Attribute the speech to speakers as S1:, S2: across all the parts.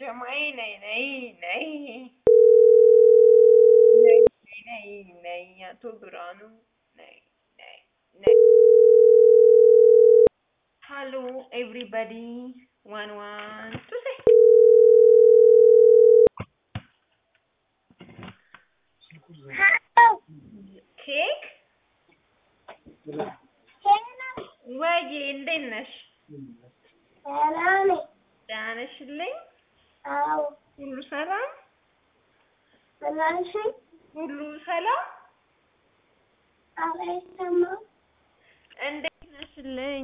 S1: ጀማዬ ነይ ነይ ነይ ነይ ነይ ነይ አቶ ብርሃኑ ነይ ነይ ነይ ሃሎ ኤቭሪባዲ ዋን ዋን ቱ ሴ ኬክ ወይዬ እንዴት ነሽ? ደህና ነሽልኝ? ሁሉ ሰላም? ሁሉ ሰላም? እንዴት ነሽልኝ?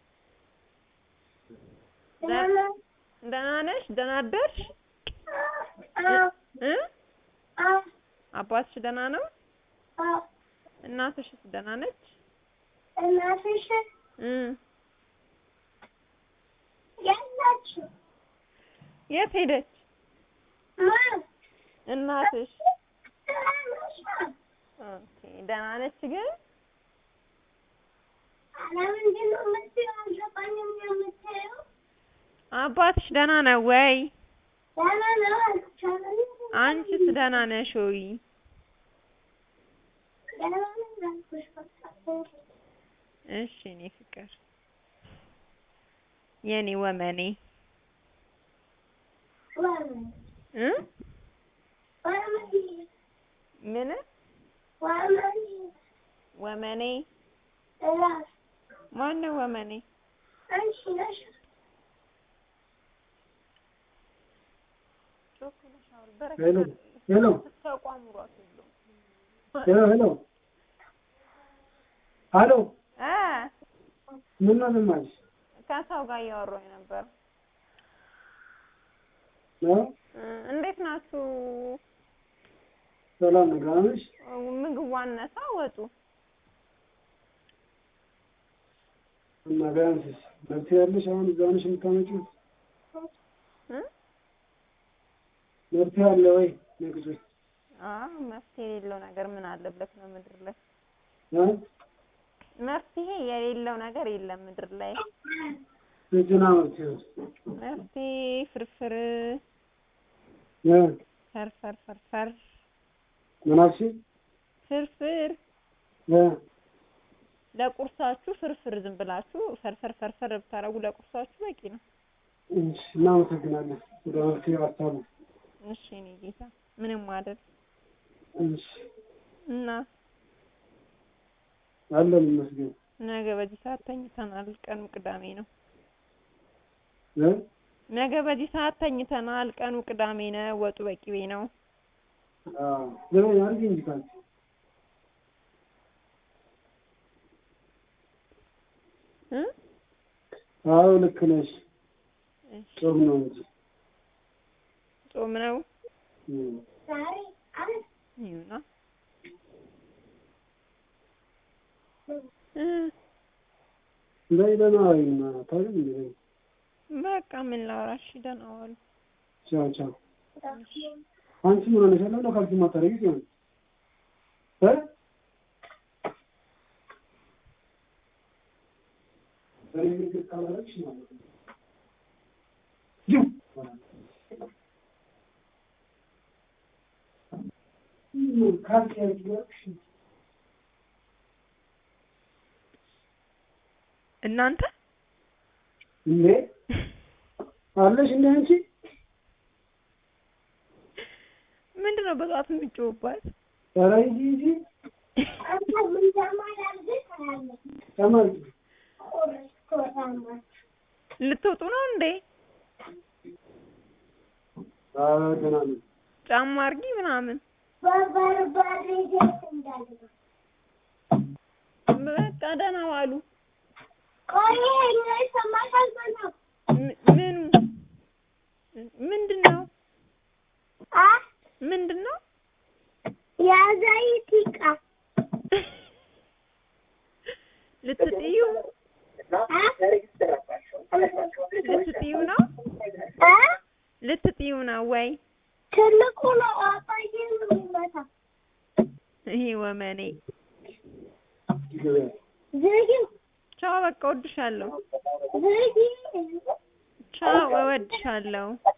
S1: ደህና ነሽ? ደህና አደርሽ? እ አባትሽ ደህና ነው? እናትሽስ ደህና ነች? እ የት ሄደች እናትሽ? ኦኬ ደህና ነች ግን አባትሽ ደህና ነው ወይ? አንቺስ ደህና ነሽ ወይ? እሺ እኔ ፍቅር የኔ ወመኔ እ ምን ወመኔ ማነው ወመኔ?
S2: ሄሎ ሄሎ ሄሎ ሄሎ አሎ
S1: እ
S2: ምን ነው ዝም አልሽ?
S1: ከሰው ጋር እያወራሁኝ ነበር።
S2: እ
S1: እንዴት ናችሁ?
S2: ሰላም ነው ደህና ነሽ?
S1: ምግብ ዋነሳ ወጡ
S2: እና ቢያንስስ መብት ያለሽ አሁን እዛ ነሽ የምታመጪው?
S1: እ
S2: መብት ያለ ወይ ነግሬ
S1: አዎ መፍትሄ የሌለው ነገር ምን አለበት ነው ምድር ላይ
S2: እ
S1: መፍትሄ የሌለው ነገር የለም ምድር ላይ
S2: እጅና መብት ይኸው
S1: መፍትሄ ፍርፍር
S2: እ
S1: ፈርፈር ፈርፈር
S2: ምን አልሽኝ?
S1: ፍርፍር
S2: እ
S1: ለቁርሳችሁ ፍርፍር ዝም ብላችሁ ፈርፈር ፈርፈር ብታረጉ ለቁርሳችሁ በቂ ነው።
S2: እሺ እናመሰግናለን ወደ መፍትሄው ሀሳቡ
S1: እሺ እኔ ጌታ ምንም አይደል
S2: እሺ
S1: እና
S2: አለን ይመስገን
S1: ነገ በዚህ ሰዓት ተኝተናል። ቀኑ ቅዳሜ ነው።
S2: እ
S1: ነገ በዚህ ሰዓት ተኝተናል። ቀኑ ቅዳሜ ነው። ወጡ በቂቤ ነው።
S2: አዎ ዘመን አድርጊ እንጂ ካልሽ
S1: እ
S2: አዎ ልክ ነሽ
S1: እሺ
S2: ጾም ነው እንጂ
S1: ጾም ነው
S2: እ
S1: ይሁና እ
S2: በይ ደህና ዋይማ ታዲያ እንዴ በይ
S1: በቃ ምን ላውራሽ? ደህና ዋሉ።
S2: ቻው ቻው አንቺ ምን ሆነሻል? ለምን ካልሲ ማታረጊ ሲሆን እ በእኔ ንግግር ካላረግሽ ማለት ነው ጅው ካልሲ ያልኩሽ
S1: እናንተ
S2: እንዴ አለሽ እንደ አንቺ
S1: ምንድን ነው በጠዋት የምትጮህባት?
S2: ኧረ ሂጂ ሂጂ ተማሪ
S1: ልትወጡ ነው እንዴ?
S2: ኧረ ገና ነው
S1: ጫማ አርጊ ምናምን። በቃ ደህና ዋሉ። ም- ምኑ ምንድን ነው ምንድን ነው?
S3: የዘይት ዕቃ
S1: ልትጥዩ ልትጥዩ ነው ልትጥዩ ነው ወይ?
S3: ትልቁ ነው አባዬ ነው የሚመታው።
S1: ይሄ ወመኔ
S3: ዝጊው
S1: ቻው፣ በቃ እወድሻለሁ።
S3: ዝጊው
S1: ቻው፣ እወድሻለሁ።